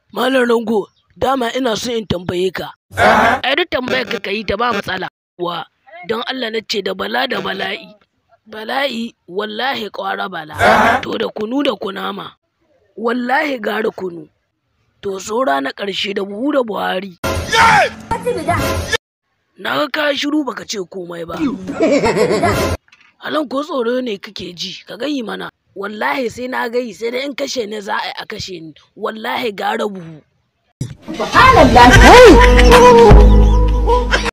Malam Rango, dama ina so in tambaye ka. Ai duk tambayar ka ka yi ta ba matsala. Wa don Allah na ce da bala da bala'i. Bala'i wallahi ƙwara bala. To da kunu da kunama. Wallahi gara kunu. To saura na ƙarshe da buhu da Buhari. Na ga ka shiru baka ce komai ba. Halan ko tsoro ne kake ji, ka gayi mana. Wallahi sai na gayi sai dai in kashe ni za a yi a kashe ni. Wallahi gara buhu.